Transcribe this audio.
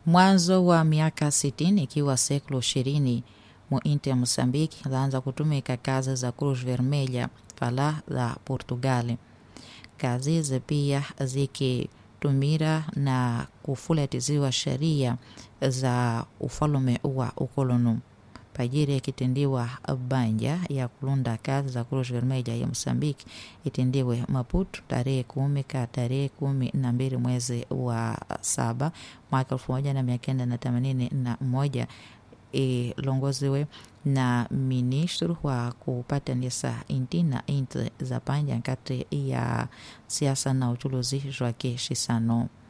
mwanzo wa miaka sitini ikiwa seklo ishirini muinti ya Mosambiki laanza kutumika kazi za Cruz Vermelha fala la Portugali. Kazi hizi pia zikitumira na kufulatiziwa sheria za ufalume wa ukoloni pajiri ikitendiwa banja ya kulunda kazi za Cruz Vermelha ya Mosambiki itendiwe Maputo tarehe kumi ka tarehe kumi na mbili mwezi wa saba mwaka elfu moja na mia kenda na themanini na moja ilongoziwe na ministro wa kupatanisha inti na inti za panja kati ya siasa na uchuluzi Joaquim Chissano.